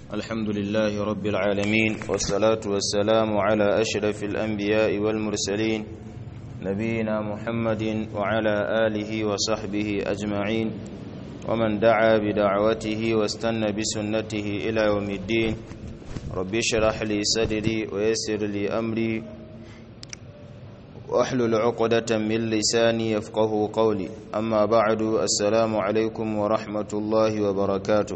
الحمد لله رب العالمين والصلاة والسلام على أشرف الأنبياء والمرسلين نبينا محمد وعلى آله وصحبه أجمعين ومن دعا بدعوته واستنى بسنته إلى يوم الدين رب اشرح لي صدري ويسر لي أمري واحلل عقدة من لساني يفقه قولي أما بعد السلام عليكم ورحمة الله وبركاته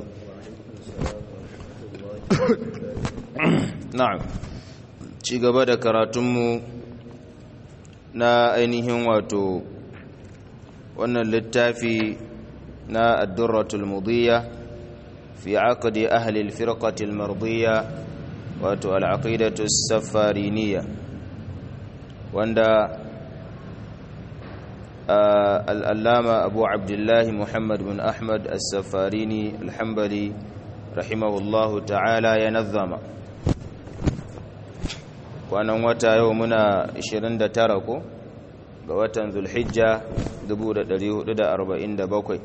na'am ci gaba da karatunmu na ainihin wato wannan littafi na addurratul mudiyya fi aqdi ahli alfirqati almardiyya wato al'aqidatu safariniyya wanda al'allama abu abdullahi muhammad bin ahmad as-safarini alhambali rahimahullahu ta'ala ya nazzama kwanan wata yau muna 29 ko ga watan zulhijja 1447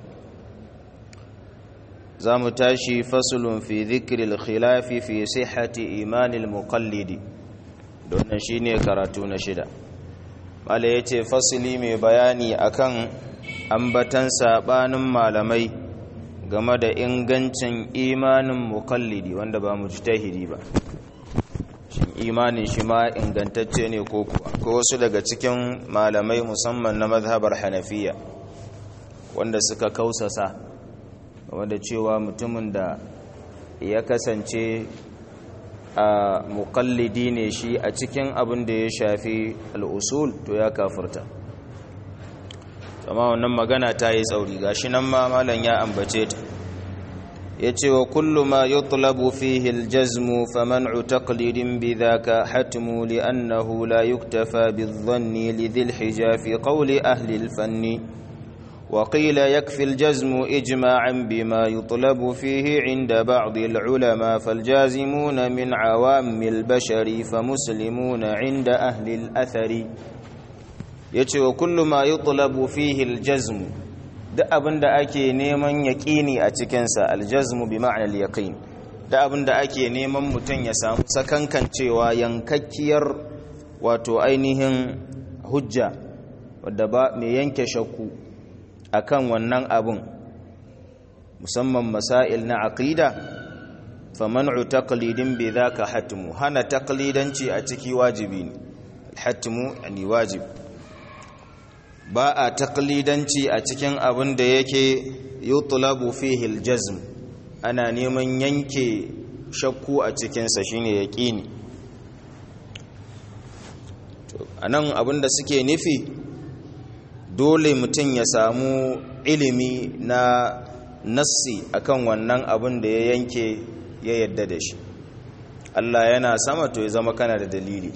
za mu tashi fasulun fi zikiril khilafi fi sihhati imanil muqallidi don shine karatu na shida mala yace fasili mai bayani akan ambatan sabanin malamai game da ingancin imanin mukallidi wanda ba mu tahiri ba shin imanin shi ma ingantacce ne ko kuwa ko wasu daga cikin malamai musamman na mazhabar hanafiya wanda suka kausasa game da cewa mutumin da ya kasance a mukallidi ne shi a cikin abin da ya shafi al'usul to ya kafurta amma wannan magana ta yi tsauri gashi nan ma malam ya ambace ta yace wa kullu ma yutlabu fihi aljazmu faman'u taqlidin bidhaka hatmu li'annahu la yuktafa bidh-dhanni lidhil hijafi qawli ahli al-fanni وقيل يكفي الجزم إجماعا بما يطلب فيه عند بعض العلماء فالجازمون من عوام البشر فمسلمون عند أهل الأثر yace wa kullu ma yutlabu fihi aljazm duk abinda ake neman yaqini a cikin sa aljazm bi ma'na alyaqin duk abinda ake neman mutun ya samu sakankancewa yankakkiyar wato ainihin hujja wadda ba mai yanke shakku akan wannan abun musamman masail na aqida faman'u taqlidin bi dhaka hatmu hana taqlidanci a ciki wajibi ne hatmu yani wajibi ba a taklidanci a cikin abin da yake yutlabu fihi aljazm ana neman yanke shakku a cikinsa shine yaqini to anan abin da suke nufi dole mutum ya samu ilimi na nassi akan wannan abin da ya yanke ya yadda da shi Allah yana sama to ya zama kana da dalili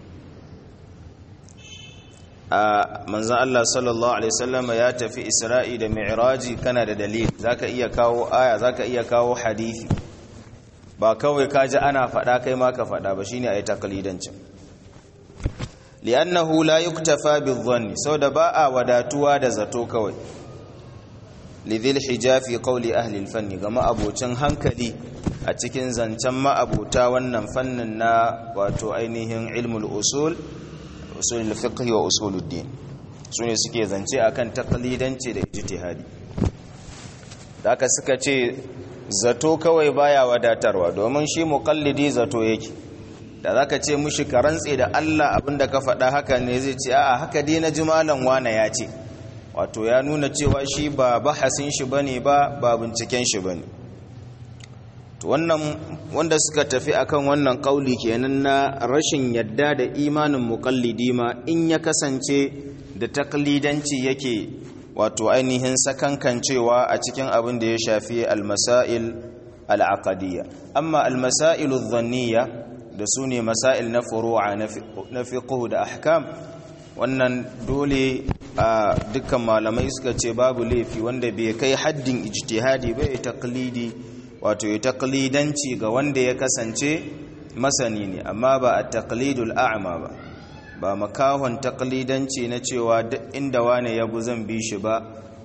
a manzan Allah sallallahu Alaihi wasallama ya tafi isra'i da mi'raji kana da dalil zaka iya kawo aya zaka iya kawo hadithi ba kawai kaji ana faɗa kai ma ka faɗa ba shine ayi takalidancin li'annahu la yuktafa bidhanni da ba a wadatuwa da zato kawai lidhil hijafi qawli ahli al-fanni gama abocin hankali a cikin zancen ma'abuta wannan fannin na wato ainihin ilmul usul usulul fiqh wa usuluddin sune suke zance akan taqlidanci da ijtihadi haka suka ce zato kawai baya wadatarwa domin shi muqallidi zato yake da zaka ce mushi ka rantse da Allah abinda ka faɗa haka ne zai ce a'a haka dai na jimalan wana ya ce wato ya nuna cewa shi ba bahasin shi bane ba ba binciken shi bane to wannan wanda suka tafi akan wannan kauli kenan na rashin yadda da imanin muqallidi ma in ya kasance da taklidanci yake wato ainihin sakankancewa a cikin abin da ya shafi almasail al'aqadiyya amma almasail adh-dhanniyya da sune masail na furu'a na fiqh da ahkam wannan dole a dukkan malamai suka ce babu laifi wanda bai kai haddin ijtihadi ba ya taklidi wato ya taklidanci ga wanda ya kasance masani ne amma ba a taklidul a'ma ba ba makahon taklidanci na cewa duk inda wane ya bu zan bi shi ba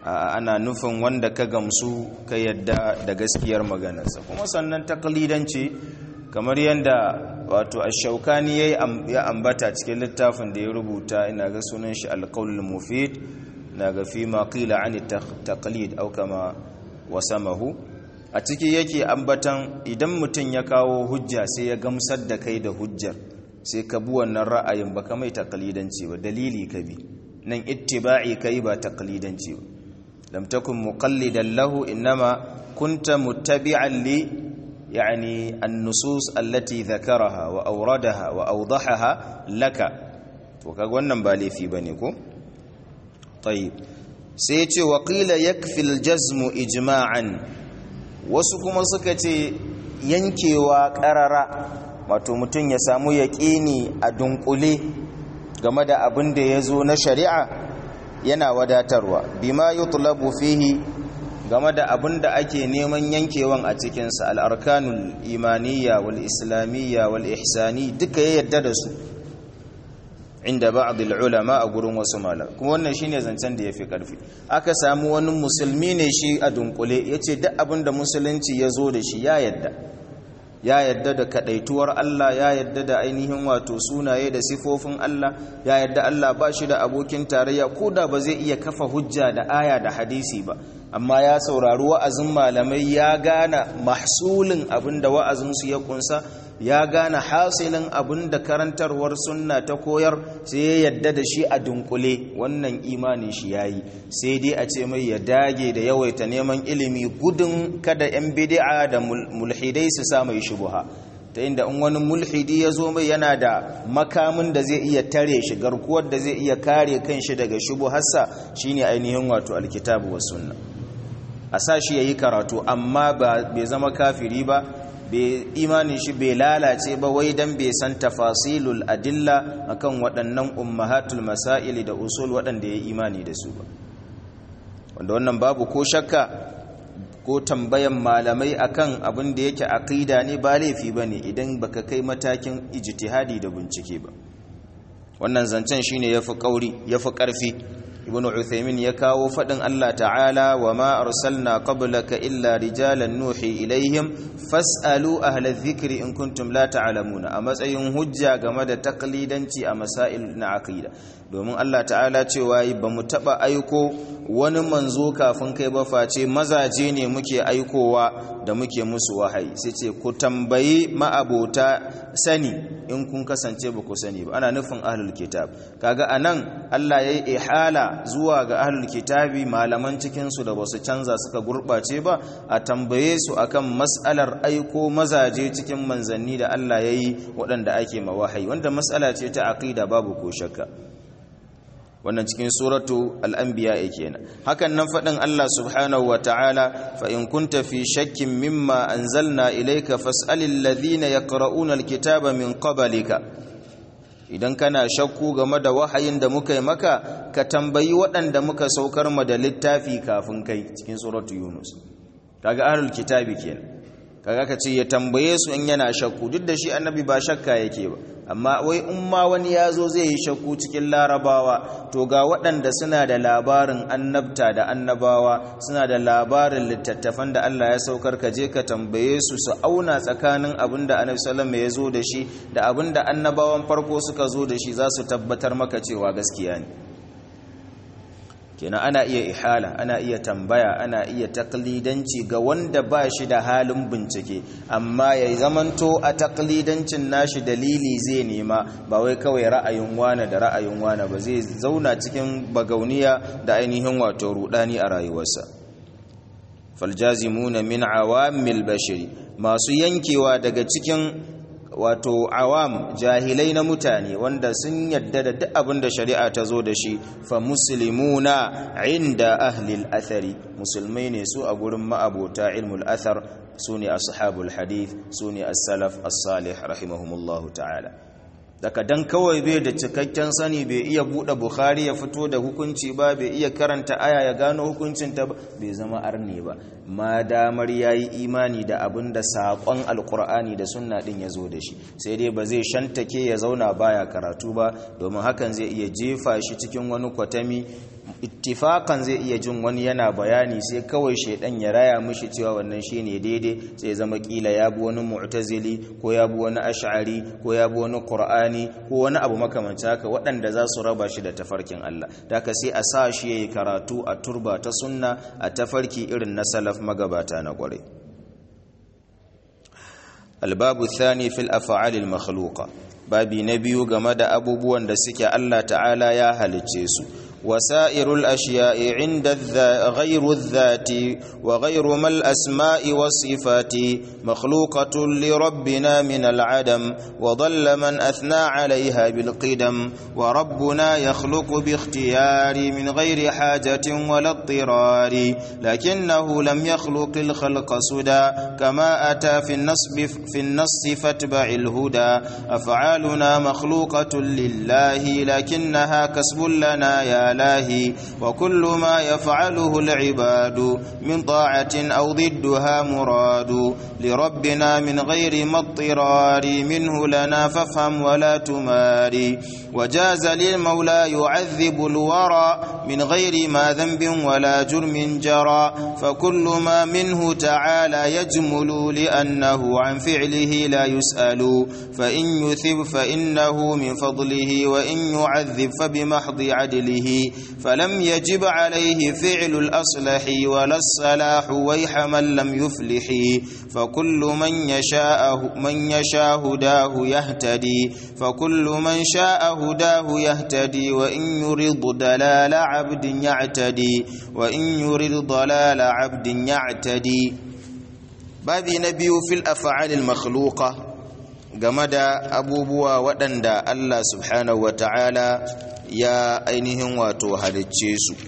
ana nufin wanda ka gamsu ka yadda da gaskiyar maganarsa kuma sannan taklidanci kamar yadda wato ashaukani ya ambata cikin littafin da ya rubuta ina ga sunan shi alqaulul mufid na ga fi ma qila an taqlid aw kama wasamahu a ciki yake ambatan idan mutum ya kawo hujja sai ya gamsar da kai da hujjar sai ka bi wannan ra'ayin ba ka mai takalidanci ba dalili ka bi nan ittiba'i kai ba takalidanci ba lam takun muqallidan lahu innama kunta muttabi'an li yani an-nusus allati dhakaraha wa awradaha wa awdahaha laka to kaga wannan ba laifi bane ko tayyib sai ya ce wa qila yakfi al-jazmu ijma'an wasu kuma suka ce yankewa ƙarara wato mutum ya samu yaƙini a dunkule game da abin da ya zo na shari'a yana wadatarwa bima yutlabu fihi game da abin da ake neman yankewan a cikinsa al'arkanul imaniya wal islamiyya wal ihsani duka ya yadda da su inda ba'd ulama a gurin wasu malam kuma wannan shine zancen da yafi karfi aka samu wani musulmi ne shi a dunkule yace duk abin da musulunci ya zo da shi ya yadda ya yadda da kadaituwar Allah ya yadda da ainihin wato sunaye da sifofin Allah ya yadda Allah ba shi da abokin tarayya koda ba zai iya kafa hujja da aya da hadisi ba amma ya saurari wa'azin malamai ya gane mahsulin abinda wa'azinsu ya kunsa ya gane hasilin abin da karantarwar sunna ta koyar sai ya yadda da shi a dunkule wannan imanin shi yayi sai dai a ce mai ya dage da yawaita neman ilimi gudun kada yan bid'a da mulhidai su sa mai shubuha ta inda in wani mulhidi ya zo mai yana da makamin da zai iya tare shi garkuwar da zai iya kare kanshi daga shubuharsa shine ainihin wato alkitabu was sunna a sa shi yayi karatu amma bai zama kafiri ba imanin shi bai lalace ba wai dan bai san tafasilul adilla akan waɗannan ummahatul masaili da usul waɗanda ya imani da su ba wanda wannan babu ko shakka ko tambayan malamai akan abin da yake aqida ne ba laifi bane idan baka kai matakin ijtihadi da bincike ba wannan zancen shine yafi kauri yafi karfi ibn uthaymin ya kawo fadin Allah ta'ala wa ma arsalna qablaka illa rijalan nuhi ilaihim fasalu ahla dhikri in kuntum la ta'lamuna a matsayin hujja game da taklidanci a masail na aqida domin Allah ta'ala cewa ba mu taba aiko wani manzo kafin kai ba face mazaje ne muke aikowa da muke musu wahayi sai ce ku tambayi ma'abota sani in kun kasance ba ku sani ba ana nufin ahlul kitab kaga anan Allah yayi ihala zuwa ga ahlul kitabi malaman cikin su da basu canza suka gurbace ba a tambaye su akan mas'alar aiko mazaje cikin manzanni da Allah yayi waɗanda ake mawahayi wanda mas'ala ce ta aqida babu ko shakka wannan cikin suratu al'ambiya kenan hakan nan faɗin Allah subhanahu wa ta'ala fa in kunta fi shakkin mimma anzalna ilayka fas'alil ladhina yaqra'una alkitaba min qablika idan kana shakku game da wahayin da muka yi maka ka tambayi waɗanda muka saukar ma da littafi kafin kai cikin suratu yunus kaga ahlul kitabi kenan kaga ka ce ya tambaye su in yana shakku duk da shi annabi ba shakka yake ba amma wai in ma wani ya zo zai yi shakku cikin larabawa to ga waɗanda suna da labarin annabta da annabawa suna da labarin littattafan da Allah ya saukar ka je ka tambaye su su auna tsakanin abin da annabi sallallahu ya zo da shi da abin da annabawan farko suka zo da shi za su tabbatar maka cewa gaskiya ne kenan ana iya ihala ana iya tambaya ana iya taklidanci ga wanda ba shi da halin bincike amma ya zamanto a taklidancin nashi dalili zai nema ba wai kawai ra'ayin wane da ra'ayin wane ba zai zauna cikin bagauniya da ainihin wato rudani a rayuwarsa faljazimuna min awamil bashiri masu yankewa daga cikin wato awam jahilai na mutane wanda sun yadda da duk abin da shari'a ta zo da shi fa muslimuna inda ahlil athari musulmai ne su a gurin ma'abota ilmul athar su ne ashabul hadith su ne as-salaf as-salih rahimahumullahu ta'ala daga dan kawai bai da cikakken sani bai iya bude bukhari ya fito da hukunci ba bai iya karanta aya ya gano hukuncin ta bai zama arne ba ma damar yayi imani da abin da sakon alqur'ani da sunna din ya zo da shi sai dai ba zai shantake ya zauna baya karatu ba domin hakan zai iya jefa shi cikin wani kwatami ittifakan zai iya jin wani yana bayani sai kawai shaidan ya raya mishi cewa wannan shine daidai sai zama kila ya bi wani mu'tazili ko ya bi wani ash'ari ko ya bi wani qur'ani ko wani abu makamancin haka waɗanda za su raba shi da tafarkin Allah daka sai a sa shi yayi karatu a turba ta sunna a tafarki irin na salaf magabata na ƙware albabu thani fil af'alil makhluqa babi na biyu game da abubuwan da suke Allah ta'ala ya halicce su وسائر الأشياء عند الذا غير الذات وغير ما الأسماء والصفات مخلوقة لربنا من العدم وضل من أثنى عليها بالقدم وربنا يخلق باختيار من غير حاجة ولا اضطرار لكنه لم يخلق الخلق سدى كما أتى في النص في النص فاتبع الهدى أفعالنا مخلوقة لله لكنها كسب لنا يا لاهي وكل ما يفعله العباد من طاعة أو ضدها مراد لربنا من غير ما اضطرار منه لنا فافهم ولا تماري وجاز للمولى يعذب الورى من غير ما ذنب ولا جرم جرى فكل ما منه تعالى يجمل لأنه عن فعله لا يسأل فإن يثب فإنه من فضله وإن يعذب فبمحض عدله فلم يجب عليه فعل الأصلح ولا الصلاح ويح من لم يفلح فكل من يشاء من يشاء هداه يهتدي فكل من شاء هداه يهتدي وإن يرد دلال عبد يعتدي وإن يرد ضلال عبد يعتدي babi na biyu fil af'alil makhluqa game da abubuwa waɗanda Allah subhanahu wa ta'ala ya ainihin wato halicce su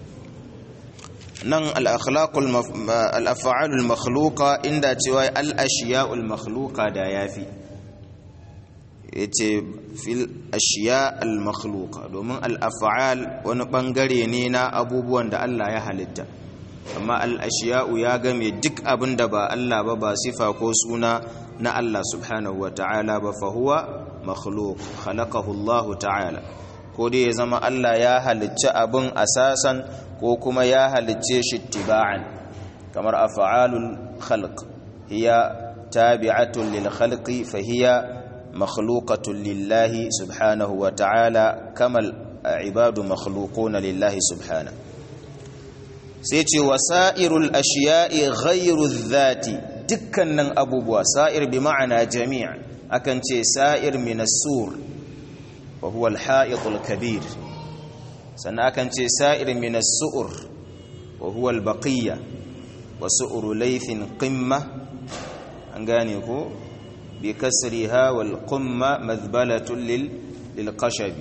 nan al'afa'alul makhluqa inda cewa al'ashiya'ul makhluqa da ya fi ya ce fil ashiya al-makhluqa domin al'afa'al wani ɓangare ne na abubuwan da Allah ya halitta amma al'ashiya'u ya game duk abin da ba Allah ba ba sifa ko suna na Allah subhanahu wa ta'ala ba fahuwa makhluk khalaqahu Allah ta'ala ko dai ya zama Allah ya halicci abin asasan ko kuma ya halicce shi tiba'an kamar af'alul khalq hiya tabi'atun lil khalqi fa hiya makhluqatun lillahi subhanahu wa ta'ala kamal ibadu makhluquna lillahi subhanahu sai ce wasa'irul ashiya'i ghairu dhati dukkanin abubuwa sa'ir bi ma'ana jami' akan ce sa'ir min as-sur wa huwa al-ha'it al-kabir sannan akan ce sa'ir min as-su'r wa huwa al-baqiyya wa su'ru laythin qimma an gane ko bi kasriha wal qumma madhbalatun lil lil qashab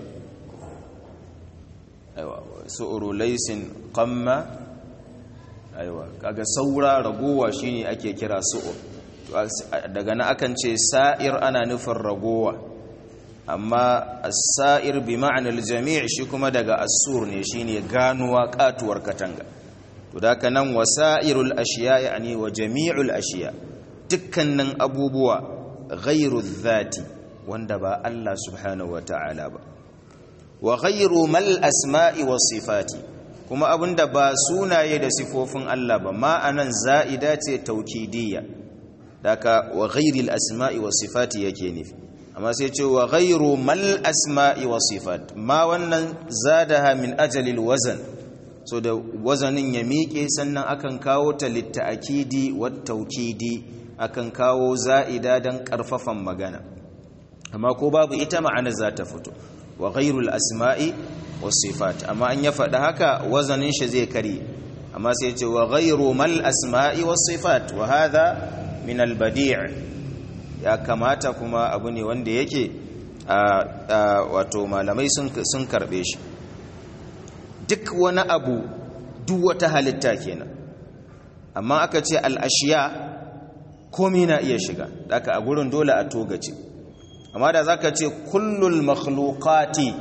aiwa su'ru laysin qamma aiwa kaga saura ragowa shine ake kira su'ur daga nan akan ce sa'ir ana nufin ragowa amma as-sa'ir bi ma'anar jami' shi kuma daga as-sur ne shine ganuwa katuwar katanga to daka nan wasa'irul ashiya yani wa jami'ul ashiya dukkanin abubuwa ghairu dhati wanda ba Allah subhanahu wata'ala ba wa ghairu mal asma'i was sifati kuma abinda ba sunaye da sifofin Allah ba ma'anan za'ida ce taukidiyya daga wa ghairil asma'i was sifati yake nufi amma sai ce wa ghairu mal asma'i was sifat ma wannan zadaha min ajalil wazan so da wazanin ya miƙe sannan akan kawo ta litta'akidi wat taukidi akan kawo za'ida dan karfafan magana amma ko babu ita ma'anar za ta fito wa ghairul asma'i wasifat amma an ya faɗi haka wazanin shi zai kare amma sai ce wa ghairu mal asma'i wasifat wa hadha min al badi' ya kamata kuma abu ne wanda yake wato malamai sun karbe shi duk wani abu duk wata halitta kenan amma aka ce al ashiya komai na iya shiga daga a gurin dole a togace amma da zaka ce kullul makhluqati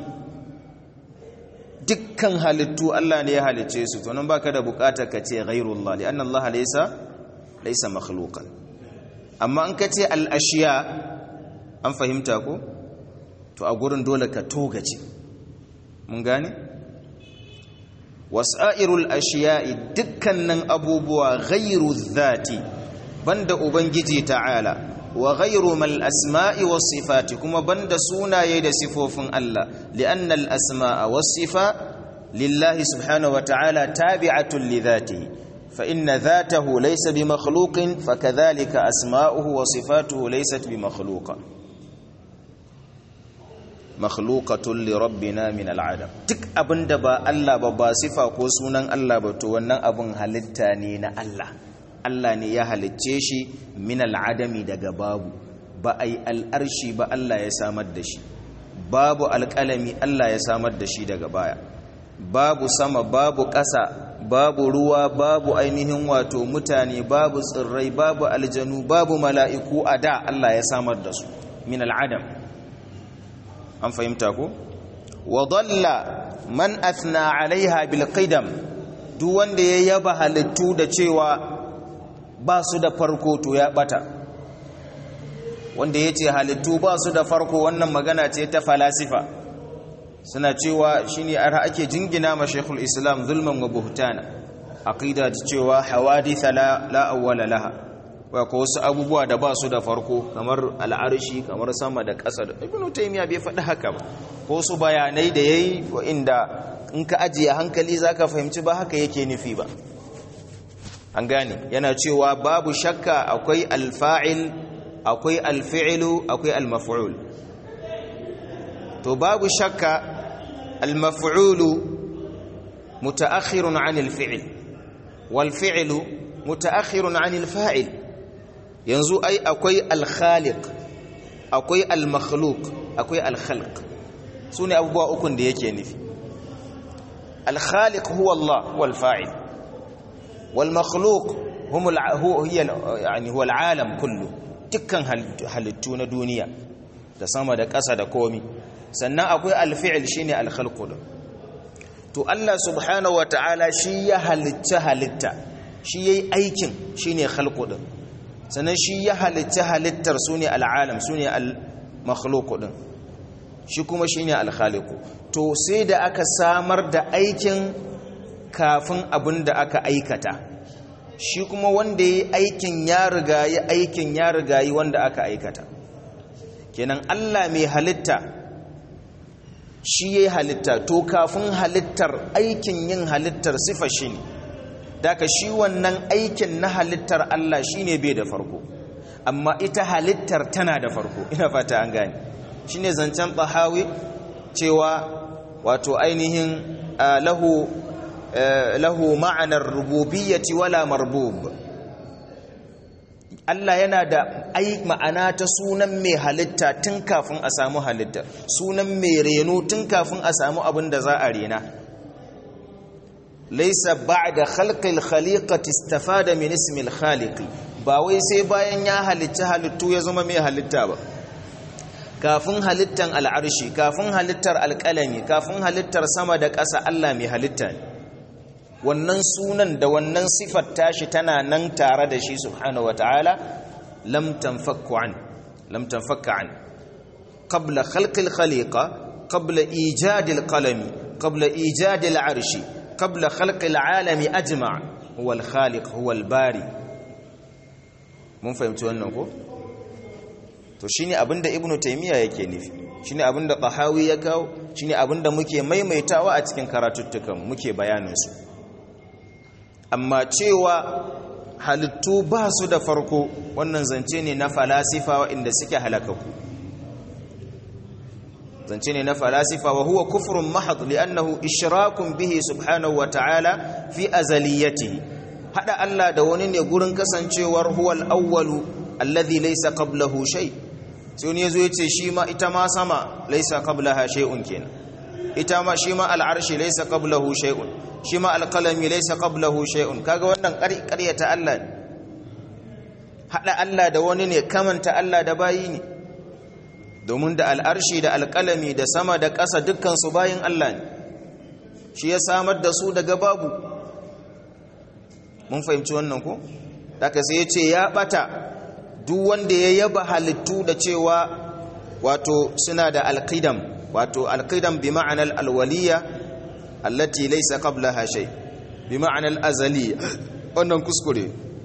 dukkan halittu Allah ne ya halice su to nan baka da bukatar ka ce ghairullah li anna Allah laysa laysa makhluqan amma an ka ce al ashiya an fahimta ko to a gurin dole ka togace mun gane wasa'irul ashiya'i dukkanin abubuwa ghairu dhati banda ubangiji ta'ala wa ghairu mal asma'i was sifati kuma banda sunaye da sifofin Allah li'anna al asma'a was sifa lillahi subhanahu wa ta'ala tabi'atun li dhatihi fa inna dhatahu laysa bi makhluqin fakadhalika asma'uhu wa sifatuhu laysat bi makhluqa makhluqatun li rabbina min al'adam duk abinda ba Allah ba ba sifa ko sunan Allah ba to wannan abin halitta ne na Allah Allah ne ya halicce shi min al'adami daga babu ba ai al'arshi ba Allah ya samar da shi babu alƙalami Allah ya samar da shi daga baya babu sama babu ƙasa babu ruwa babu ainihin wato mutane babu tsirrai babu aljanu babu mala'iku a da Allah ya samar da su min al'adam an fahimta ko wa dalla man athna alaiha bil qidam duk wanda ya yaba halittu da cewa ba su da farko to ya bata wanda yace halittu ba su da farko wannan magana ce ta falasifa suna cewa shine ar ake jingina ma shaykhul islam zulman wa buhtana aqida cewa hawadith la la awwala laha wa ko wasu abubuwa da ba su da farko kamar al'arshi kamar sama da ƙasa da ibnu taymiya bai faɗi haka ba ko su bayanai da yayi inda in ka ajiye hankali zaka fahimci ba haka yake nufi ba an gane yana cewa babu shakka akwai alfa'il akwai alfi'lu akwai almaf'ul to babu shakka almaf'ulu mutaakhirun 'anil fi'l wal fi'lu mutaakhirun 'anil fa'il yanzu ai akwai alkhaliq akwai almakhluq akwai alkhalq sune abubuwa ukun da yake nufi alkhaliq huwa Allah wal fa'il wal makhluq hum huwa yani huwa alalam kullu dukkan halittu na duniya da sama da ƙasa da komi sannan akwai alfi'il shine alkhalqu to Allah subhanahu wataala shi ya halitta halitta shi yayi aikin shine khalqu din sannan shi ya halitta halittar su ne al'alam su ne al-makhluku ɗin shi kuma shi ne alkhaliku to sai da aka samar da aikin kafin abin da aka aikata shi kuma wanda ya yi aikin ya rigayi aikin ya rigayi wanda aka aikata kenan allah mai halitta shi ya yi halitta to kafin halittar aikin yin halittar sifa shi ne daga shi wannan aikin na halittar Allah shine bai da farko amma ita halittar tana da farko ina fata an gane shine zancen tahawi cewa wato ainihin lahu lahu ma'anar rububiyyati wala marbub Allah yana da ai ma'ana ta sunan mai halitta tun kafin a samu halittar sunan mai reno tun kafin a samu abin da za a rena laisa ba'da khalqil khaliqati istafada min ismil khaliqi ba wai sai bayan ya halitta halittu ya zama mai halitta ba kafin halittan al'arshi kafin halittar alƙalami kafin halittar sama da ƙasa Allah mai halitta ne wannan sunan da wannan sifar tashi tana nan tare da shi subhanahu wataala lam tanfakku an lam tanfakka an qabla khalqil khaliqa qabla ijadil qalami qabla ijadil arshi قبل خلق العالم أجمع هو الخالق هو الباري mun fahimci wannan ko to shine abinda ibnu taymiya yake nufi shine abinda tahawi ya kawo shine abinda muke maimaitawa a cikin karatuttukan muke bayanin su amma cewa halittu ba su da farko wannan zance ne na falasifa inda suke halakaku zance ne na falasifa wa huwa kufrun mahad li'annahu ishrakun bihi subhanahu wa ta'ala fi azaliyatihi hada Allah da wani ne gurin kasancewar huwal awwalu alladhi laysa qablahu shay sai wani yazo yace shi ma ita ma sama laysa qablaha shay'un kenan ita ma shi ma al'arshi laysa qablahu shay'un shi ma alqalami laysa qablahu shay'un kaga wannan ƙaryata Allah ne hada Allah da wani ne kamanta Allah da bayi ne domin da al'arshi da alƙalami da sama da ƙasa dukkansu bayin Allah ne shi ya samar da su daga babu mun fahimci wannan ko daga sai ya ce ya ɓata duk wanda ya yaba halittu da cewa wato suna da alƙidam wato alƙidam bi ma'anar alwaliya allati laysa qablaha shay bi ma'ana al-azali wannan kuskure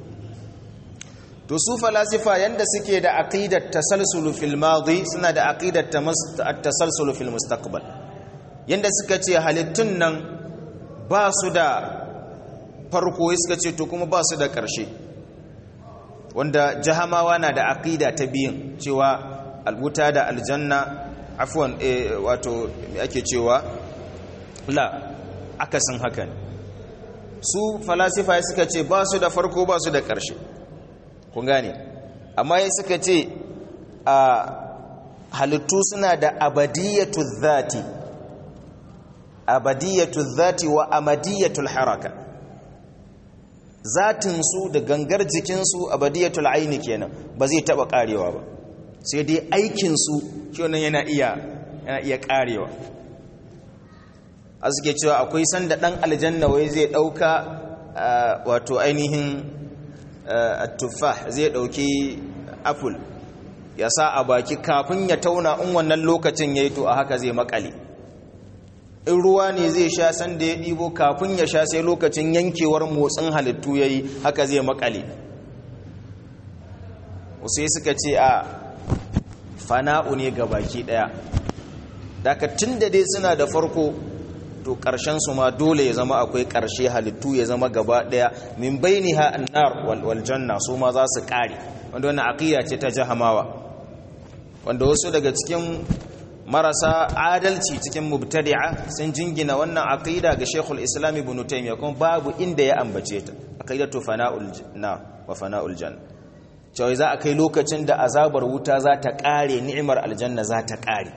to su falasifa yanda suke da aqidat tasalsul fil madi suna da aqidat tasalsul fil mustaqbal yanda suka ce halittun nan ba su da farko suka ce to kuma ba su da ƙarshe wanda jahamawa na da aqida ta biyin cewa albuta da aljanna afwan wato me ake cewa la akasin haka ne su falasifa suka ce ba su da farko ba su da ƙarshe kun gane amma ya suka ce a halittu suna da abadiyatu zati abadiyatu zati wa amadiyatul haraka zatinsu da gangar jikinsu abadiyatul aini kenan ba zai taba karewa ba sai dai aikinsu shi yana iya yana iya karewa a suke cewa akwai sanda dan aljanna wai zai dauka wato ainihin tuffah zai dauki apple ya sa a baki kafin ya tauna in wannan lokacin yayi to a haka zai makale in ruwa ne zai sha sanda ya ɗibo kafin ya sha sai lokacin yankewar motsin halittu ya yi haka zai makale wasu suka ce a fana'u ne ga baki ɗaya daga tun da dai suna da farko to su ma dole ya zama akwai ƙarshe halittu ya zama gaba ɗaya min baini ha annar wal janna su ma za su ƙare wanda wannan aqiya ce ta jahamawa wanda wasu daga cikin marasa adalci cikin mubtadi'a sun jingina wannan aqida ga Sheikhul Islam Ibn Taymiyyah kuma babu inda ya ambace ta aqidatu fana'ul na wa fana'ul janna cewa za a kai lokacin da azabar wuta za ta kare ni'imar aljanna za ta kare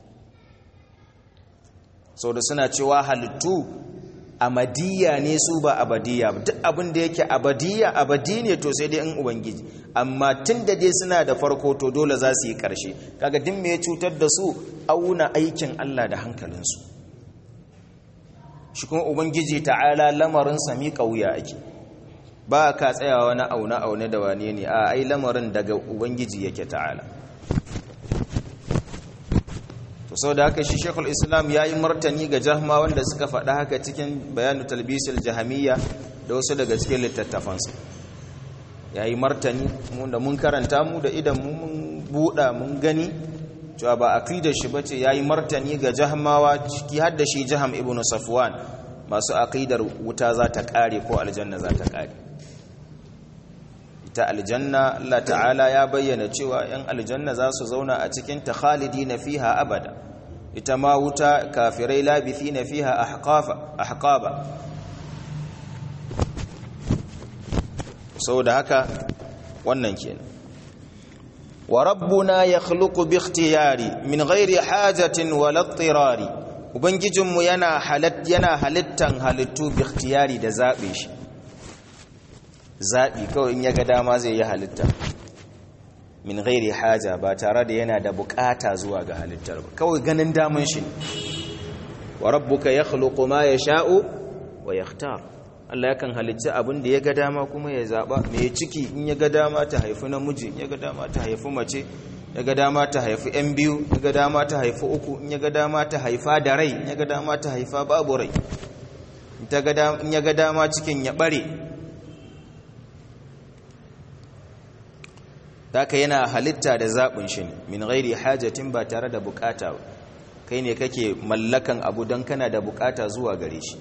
sau da suna cewa halittu amadiyya ne su ba abadiyya duk abin da yake abadiyya abadi ne to sai dai in ubangiji amma tun da dai suna da farko to dole za su yi ƙarshe kaga din me ya cutar da su auna aikin Allah da hankalinsu shi kuma ubangiji ta'ala lamarin sami wuya ake ba ka tsayawa wani auna aune da wane ne a ai lamarin daga ubangiji yake ta'ala to sau da haka shi shekul islam ya yi martani ga jahma wanda suka faɗa haka cikin bayanu talbisul jahamiyya da wasu daga cikin littattafansu ya yi martani da mun karanta mu da idan mun buɗa mun gani cewa ba aqidar shi bace ya yi martani ga jahmawa ciki har da shi jaham ibnu safwan masu aqidar wuta za ta ƙare ko aljanna za ta ƙare ita aljanna Allah ta'ala ya bayyana cewa yan aljanna za su zauna a cikin ta khalidina fiha abada ita ma wuta kafirai labithina fiha ahqafa ahqaba saboda haka wannan kenan wa rabbuna yakhluqu bi ikhtiyari min ghairi hajatin wala ittirari ubangijinmu yana halat yana halittan halittu bi ikhtiyari da zabe shi zabi kawai in yaga dama zai yi halitta min ghairi haja ba tare da yana da bukata zuwa ga halittar ba kawai ganin daman shi wa rabbuka yakhluqu ma yasha'u wa yakhtar Allah yakan halicci abin da ya ga dama kuma ya zaba mai ciki in ya ga dama ta haifi namiji in ya ga dama ta haifi mace ya ga dama ta haifi yan biyu ya ga dama ta haifi uku in ya ga dama ta haifa da rai in ya ga dama ta haifa babu rai in ya ga dama cikin ya bare Daka yana halitta da zaɓin shi ne min gairi hajatin ba tare da bukata ba kai ne kake mallakan abu don kana da bukata zuwa gare shi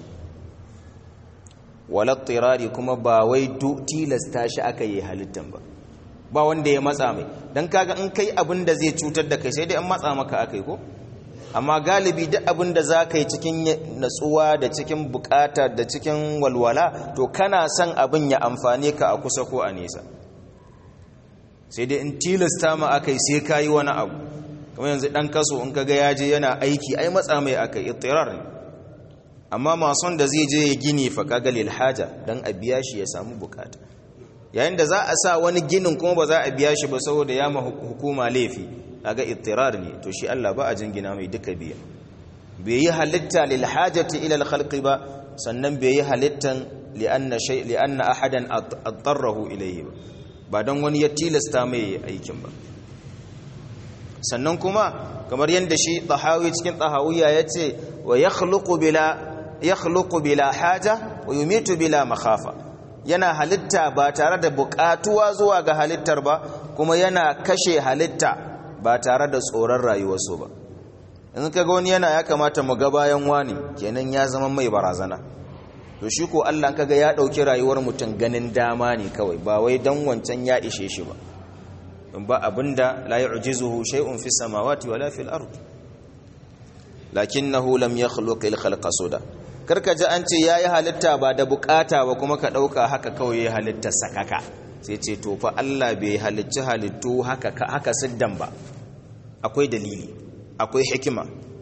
walattirari kuma ba wai tilasta shi aka yi halittan ba ba wanda ya matsa mai don kaga in kai abin da zai cutar da kai sai dai an matsa maka aka yi ko amma galibi duk abin da za ka yi cikin natsuwa da cikin bukata da cikin walwala to kana son abin ya amfane ka a kusa ko a nesa sai dai in tilasta ma aka yi sai ka yi wani abu kamar yanzu ɗan kaso in kaga ya je yana aiki ai matsa mai aka yi itirar ne amma mason da zai je ya gini fa kaga lil haja dan a biya shi ya samu bukata yayin da za a sa wani ginin kuma ba za a biya shi ba saboda ya ma hukuma laifi kaga ittirar ne to shi Allah ba a jingina mai duka biya bai yi halitta lil hajati ila al khalqi ba sannan bai yi halittan li anna shay li anna ahadan adarrahu ilayhi ba ba dan wani ya tilasta mai aikin ba sannan kuma kamar yadda shi tahawi cikin tahawiya yace wa yakhluqu bila yakhluqu bila haja wa yumitu bila makhafa yana halitta ba tare da buƙatuwa zuwa ga halittar ba kuma yana kashe halitta ba tare da tsoron rayuwarsu ba in kaga wani yana ya kamata mu ga bayan wani kenan ya zama mai barazana to shi ko Allah kaga ya dauki rayuwar mutum ganin dama ne kawai ba wai dan wancan ya ishe shi ba in ba abinda la yu'jizuhu shay'un fis samawati wala fil ard lakinnahu lam yakhluq al khalqa suda karka ji an ce yayi halitta ba da bukata ba kuma ka dauka haka kawai yayi halitta sakaka sai ce to fa Allah bai halicci halittu haka haka siddan ba akwai dalili akwai hikima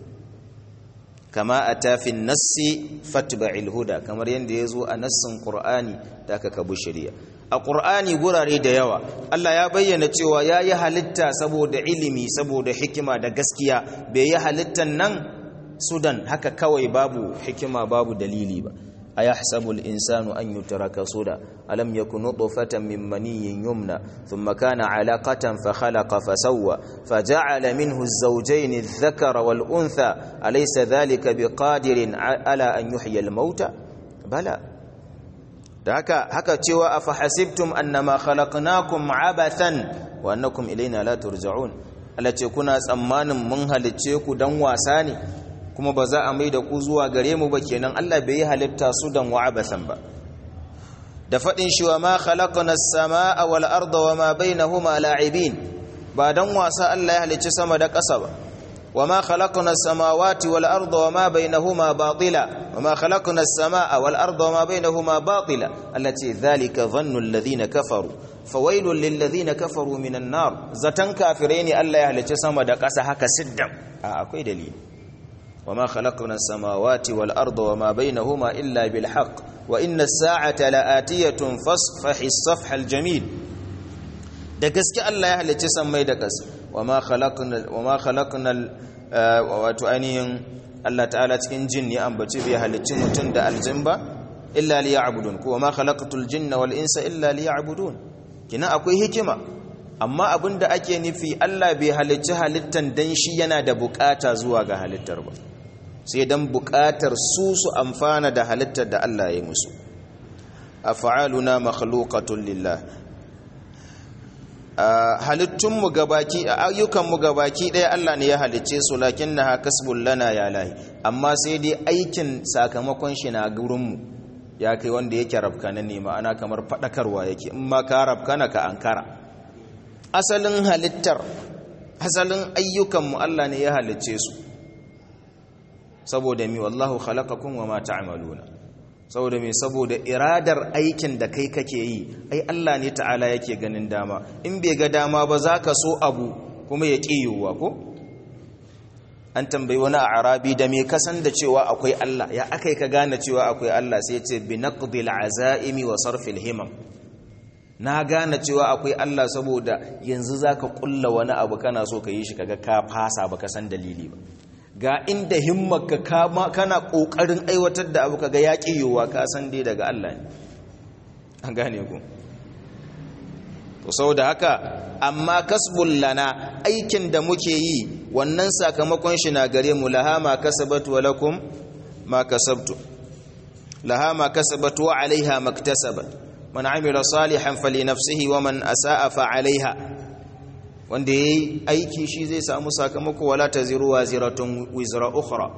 kama a tafin nassi fatba'il huda kamar yadda ya zo a nassin ƙur'ani da aka kabu shari'a a ƙur'ani gurare da yawa Allah ya bayyana cewa ya yi halitta saboda ilimi saboda hikima da gaskiya bai yi halittan nan sudan haka kawai babu hikima babu dalili ba أيحسب الإنسان أن يترك سدى ألم يكن نطفة من مني يمنى ثم كان علاقة فخلق فسوى فجعل منه الزوجين الذكر والأنثى أليس ذلك بقادر على أن يحيي الموتى بلى هكا هكا تشوى أفحسبتم أنما خلقناكم عبثا وأنكم إلينا لا ترجعون التي كنا أمان منها لتشيكو دن واساني kuma ba za a mai da ku zuwa gare mu ba kenan Allah bai yi halitta su dan wa'abasan ba da fadin shi wa ma khalaqna as-samaa wal arda wa ma bainahuma la'ibin ba dan wasa Allah ya halicci sama da ƙasa ba wa ma khalaqna as-samawati wal arda wa ma bainahuma batila wa ma khalaqna as-samaa wal arda wa ma bainahuma batila allati dhalika dhannu alladhina kafaru fawailul lil ladhina kafaru minan nar zatan kafirai ne Allah ya halicci sama da ƙasa haka siddan a akwai dalili وما خلقنا السماوات والأرض وما بينهما إلا بالحق وإن الساعة لآتية فاصفح الصفح الجميل da gaske Allah ya halicci sammai da ƙasa wama khalaqna wama khalaqna wato ainihin Allah ta'ala cikin jin ya ambaci bai halicci mutum da aljin ba illa liya'budun ko wama khalaqatul jinna wal insa illa liya'budun kina akwai hikima amma abinda ake nufi Allah bai halicci halittan dan shi yana da bukata zuwa ga halittar ba sai dan buƙatar su su amfana da halittar da Allah ya musu af'aluna makhluqatun lillah halittunmu gabaki ayyukanmu gabaki ɗaya Allah ne ya halicce su lakinnaha kasbul lana ya lahi amma sai dai aikin sakamakon shi na gurinmu ya kai wanda yake rabkana ne ma'ana kamar faɗakarwa yake in ma ka rabkana ka ankara asalin halittar asalin ayyukanmu Allah ne ya halicce su saboda mi wallahu khalaqakum wama ta'maluna saboda mi saboda iradar aikin da kai kake yi ai Allah ne ta'ala yake ganin dama in bai ga dama ba zaka so abu kuma ya kiyuwa ko an tambayi wani arabi da me kasan da cewa akwai Allah ya akai ka gane cewa akwai Allah sai ya ce bi naqdil azaimi wa sarfil himam na gane cewa akwai Allah saboda yanzu zaka kulla wani abu kana so ka yi shi kaga ka fasa baka san dalili ba ga inda himmarka kana kokarin aiwatar da abu kaga yaƙi yiwuwa ka san dai daga Allah ne an gane ku to saboda haka amma kasbul lana aikin da muke yi wannan sakamakon shi na gare mu laha ma kasabatu wa lakum ma kasabtu laha ma kasabatu wa alaiha maktasabat man amila salihan fali nafsihi wa man asaa fa alaiha wanda ya yi aiki shi zai samu sakamako wala ta ziruwa ziratun wizra ukhra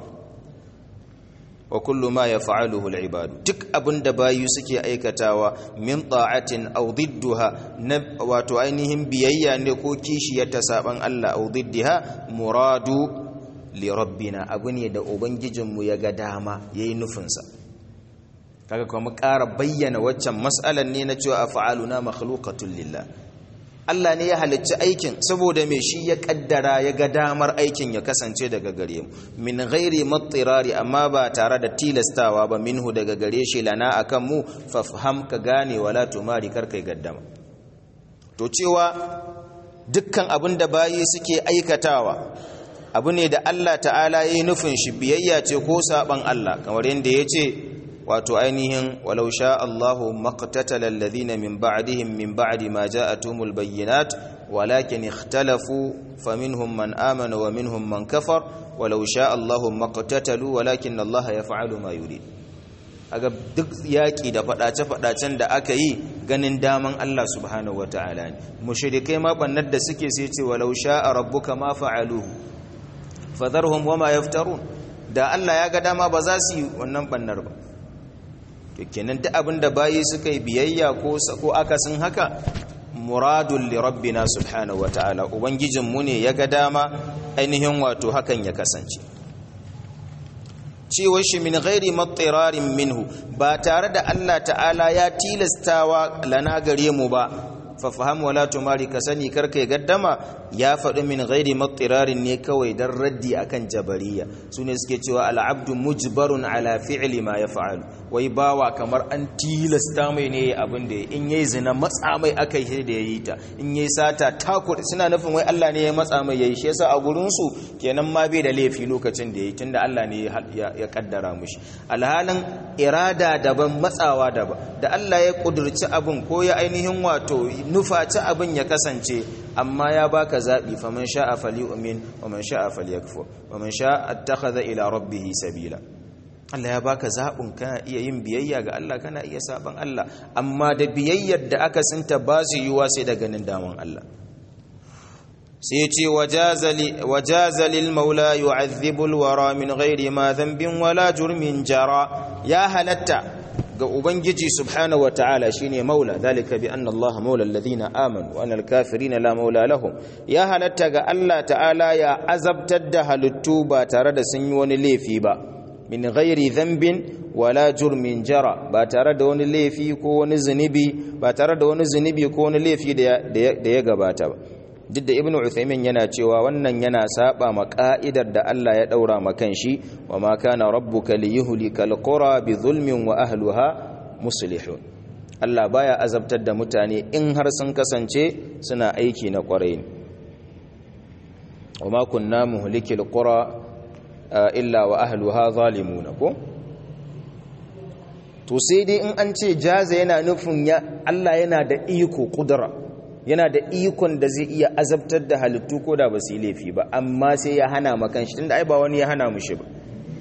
wa kullu ma yaf'aluhu al-ibadu duk abinda bayu suke aikatawa min ta'atin aw didduha na wato ainihin biyayya ne ko kishiyar ta saban Allah aw diddiha muradu li rabbina abu ne da ubangijinmu ya ga dama yayi nufinsa kaga kuma ƙara bayyana waccan mas'alan ne na cewa af'aluna makhluqatul lillah Allah ne ya halicci aikin saboda mai shi ya kaddara ya ga damar aikin ya kasance daga gare mu min ghairi mattirari amma ba tare da tilastawa ba minhu daga gare shi lana akan mu fafham ka gane wala tumari kar kai gaddama to cewa dukkan abin da bayi suke aikatawa abu ne da Allah ta'ala yayi nufin shi biyayya ce ko saban Allah kamar yadda ya ce wato ainihin walau sha Allahu maqtatala alladhina min ba'dihim min ba'di ma ja'atuhumul bayyinat walakin ikhtalafu faminhum man amana wa minhum man kafar walau sha Allahu maqtatalu walakin Allah yaf'alu ma yurid aga duk yaki da fadace fadacen da aka yi ganin daman Allah subhanahu wataala ne mushrikai ma bannar da suke sai ce walau sha rabbuka ma fa'aluhu fadharhum wama yaftarun da Allah ya ga dama ba za su yi wannan bannar ba to kenan duk abinda bayi suka yi biyayya ko ko akasin haka muradun li rabbina subhanahu wataala ubangijin mu ne ya ga dama ainihin wato hakan ya kasance cewa shi min ghairi mattirarin minhu ba tare da Allah ta'ala ya tilastawa lana gare mu ba fa faham wala tumari ka sani karkai gaddama ya faɗi min ghairi mattirarin ne kawai dan raddi akan jabariya sune suke cewa al'abdu mujbarun ala fi'li ma yaf'alu wai bawa kamar an tilasta mai ne abin da in yayi zina matsa mai akai shi da yayi ta in yayi sata takur suna nufin wai Allah ne ya matsa mai yayi shi yasa a gurin su kenan ma bai da laifi lokacin da yayi tunda Allah ne ya kaddara mushi alhalin irada daban matsawa daban da Allah ya kudurci abin ko ya ainihin wato nufaci abin ya kasance amma ya baka zabi faman sha'a falyu'min wa man sha'a falyakfur wa man sha'a attakhadha ila rabbih sabila Allah ya baka zaɓin kana iya yin biyayya ga Allah kana iya saban Allah amma da biyayyar da aka sinta ba su yiwa sai da ganin daman Allah sai ce wajazalil maula yu'adhibu alwara min ghairi ma dhanbin wala jurmin jara ya halatta ga ubangiji subhanahu wataala shine maula dalika bi anna Allah maula alladhina amanu wa anal kafirina la maula lahum ya halatta ga Allah ta'ala ya azabtar da halittu ba tare da sun yi wani laifi ba min ghairi dhanbin wala jurmin jara ba tare da wani laifi ko wani zunubi ba tare da wani zunubi ko wani laifi da ya gabata ba duk da ibnu uthaymin yana cewa wannan yana saba ma ka'idar da Allah ya daura ma kanshi wa ma kana rabbuka liyuhlikal qura bi zulmin wa ahliha muslihun Allah baya azabtar da mutane in har sun kasance suna aiki na kwarai ne wa ma kunna muhlikil qura illa wa ahluha zalimuna ko to sai dai in an ce jaza yana nufin ya Allah yana da iko kudura yana da ikon da zai iya azabtar da halittu ko da ba su yi laifi ba amma sai ya hana makan shi tunda ai ba wani ya hana mushi ba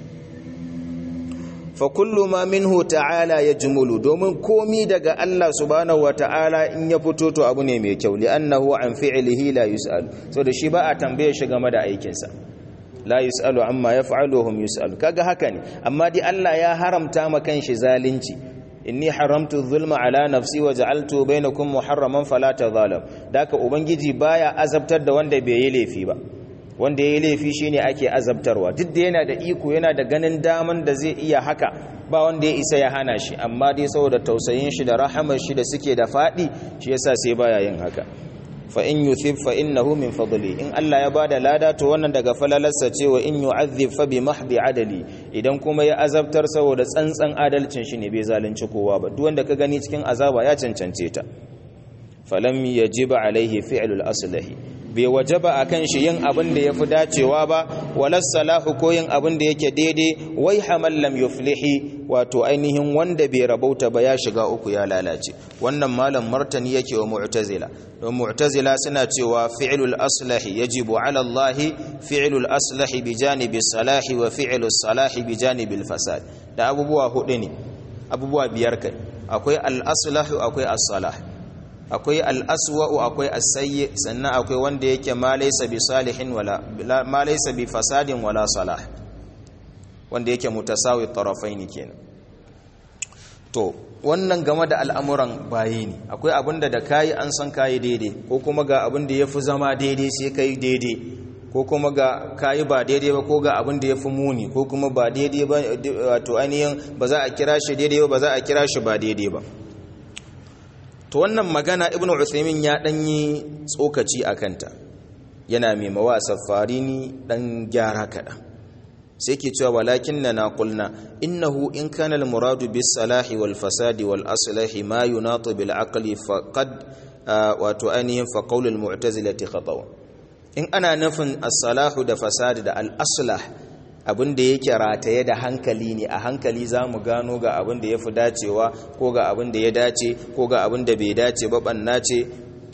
fa kullu ma minhu ta'ala yajmulu domin komi daga Allah subhanahu wata'ala in ya fito to abu ne mai kyau li annahu an fi'lihi la yus'al so da shi ba a tambaye shi game da aikinsa la yus'alu amma yaf'alu hum yus'alu kaga haka ne amma dai Allah ya haramta ma kanshi zalunci inni haramtu dhulma ala nafsi wa ja'altu bainakum muharraman fala tadhalam daka ubangiji baya azabtar da wanda bai yi laifi ba wanda yayi laifi shine ake azabtarwa duk da yana da iko yana da ganin daman da zai iya haka ba wanda ya isa ya hana shi amma dai saboda tausayin shi da rahamar shi da suke da fadi shi yasa sai baya yin haka fa in yuthib fa innahu min fadli in Allah ya bada lada to wannan daga falalarsa ce wa in yu'adhib fa bi mahdi adali idan kuma ya azabtar saboda tsantsan adalcin shi ne bai zalunci kowa ba duk wanda ka gani cikin azaba ya cancance ta falam yajib alaihi fi'lul aslahi bai wajaba akan shi yin abin da yafi dacewa ba walas salahu ko yin abin da yake daidai wai hamal lam yuflihi wato ainihin wanda bai rabauta ba ya shiga uku ya lalace wannan malam martani yake wa mu'tazila don mu'tazila suna cewa fi'lul aslahi yajibu ala Allah fi'lul aslahi bi janibi salahi wa fi'lus salahi bi janibil fasad da abubuwa hudu ne abubuwa biyar kai akwai al-aslahu akwai as-salah akwai al-aswa'u akwai as-sayyi sannan akwai wanda yake ma laysa bi salihin wala ma laysa bi fasadin wala salah wanda yake mutasawi tarafaini kenan to wannan game da al'amuran bayi ne akwai abinda da kayi an san kayi daidai ko kuma ga abinda ya fi zama daidai sai kai daidai ko kuma ga kayi ba daidai ba ko ga abinda ya fi muni ko kuma ba daidai ba wato ainihin ba za a kira shi daidai ba ba za a kira shi ba daidai ba to wannan magana ibnu usaimin ya ɗanyi tsokaci a kanta yana mai mawa safarini ɗan gyara kaɗan sai ke cewa walakin na naƙulna innahu in kana al-muradu bis salahi wal fasadi wal aslahi ma yunatu bil aqli faqad wato ainihin fa qawlul mu'tazilati khatawa in ana nufin as-salahu da fasadi da al-aslah abin da yake rataye da hankali ne a hankali za mu gano ga abin da ya fi dacewa ko ga abin da ya dace ko ga abin da bai dace ba banna ce to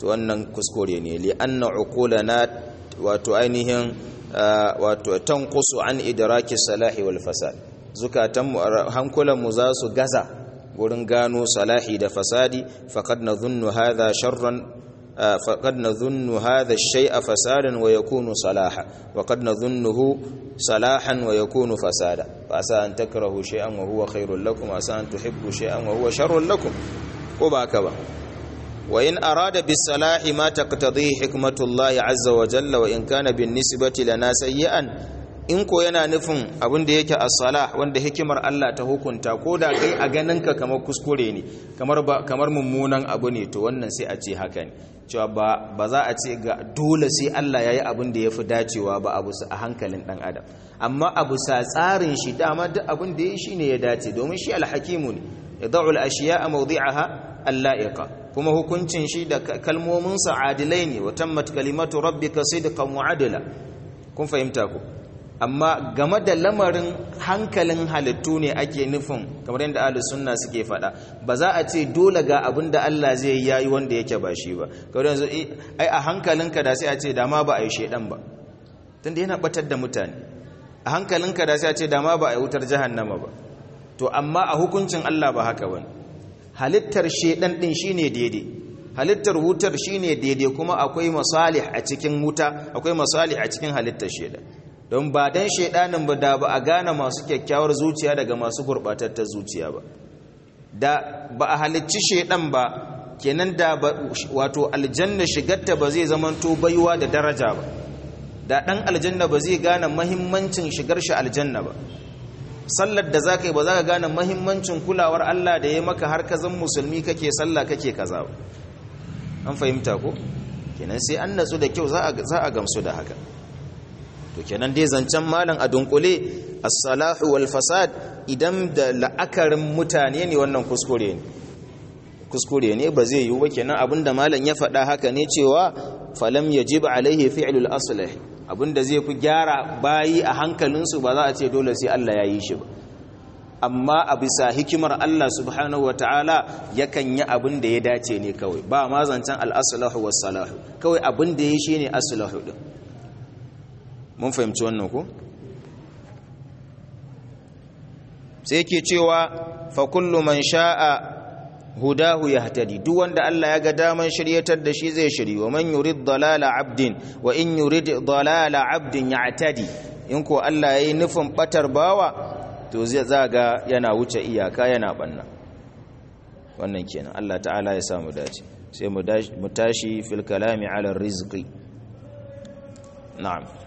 to wannan kuskure ne li anna uqulana wato ainihin wato tanqusu an idraki salahi wal fasad zukatan hankulan mu za su gaza gurin gano salahi da fasadi faqad nadhunnu hadha sharran faqad nadhunnu hadha ash-shay'a fasadan wa yakunu salaha wa qad nadhunnuhu salahan wa yakunu fasada fa asa an takrahu shay'an wa huwa khairul lakum asa an tuhibbu shay'an wa huwa sharrul lakum ko ba haka ba wa in arada bis salahi ma taqtadi hikmatullahi azza wa jalla wa in kana bin nisbati lana sayyi'an in ko yana nufin abin da yake as-salah wanda hikimar Allah ta hukunta ko da kai a ganinka kamar kuskure ne kamar kamar mummunan abu ne to wannan sai a ce haka ne cewa ba ba za a ce ga dole sai Allah yayi abin da yafi dacewa ba abu a hankalin dan adam amma abu sa tsarin shi dama duk abin da yayi shine ya dace domin shi al-hakimu ne yad'u al-ashiya'a mawdi'aha al-la'iqa kuma hukuncin shi da kalmominsa adilai ne wa tammat kalimatu rabbika sidqan wa adla kun fahimta ku amma game da lamarin hankalin halittu ne ake nufin kamar yadda ahlus sunna suke faɗa ba za a ce dole ga abin da Allah zai yi yayi wanda yake ba shi ba kamar yanzu ai a hankalinka da sai a ce da ma ba a yi shedan ba tunda yana batar da mutane a hankalinka da sai a ce da ma ba a yi wutar jahannama ba to amma a hukuncin Allah ba haka bane halittar shedan din shine daidai halittar wutar shine daidai kuma akwai masalih a cikin wuta akwai masalih a cikin halittar shedan don ba dan shedanin ba da ba a gane masu kyakkyawar zuciya daga masu gurbatattar zuciya ba da ba a halicci shedan ba kenan da wato aljanna shigarta ba zai zamanto baiwa da daraja ba da dan aljanna ba zai gane mahimmancin shigar shi aljanna ba sallar da zaka yi ba za ka gane mahimmancin kulawar Allah da ya maka har ka zan musulmi kake sallah kake kaza ba an fahimta ko kenan sai an natsu da kyau za a gamsu da haka to kenan dai zancen malam a dunkule as-salahu wal fasad idan da la'akarin mutane ne wannan kuskure ne kuskure ne ba zai yiwu ba kenan abinda malam ya faɗa haka ne cewa falam yajib alaihi fi'lul aslih abinda zai fi gyara bayi a hankalinsu ba za a ce dole sai Allah ya yi shi ba amma a bisa hikimar Allah subhanahu wataala yakan yi abin da ya dace ne kawai ba ma zancen al-aslahu was-salahu kawai abin da ya shi ne aslahu din mun fahimci wannan ko sai yake cewa fa kullu man sha'a hudahu yahtadi duk wanda Allah ya ga daman shiryatar da shi zai shiri wa man yurid dalala abdin wa in yurid dalala abdin ya'tadi in ko Allah yayi nufin batar bawa to zai zaga yana wuce iyaka yana banna wannan kenan Allah ta'ala ya samu dace sai mu tashi fil kalami ala rizqi na'am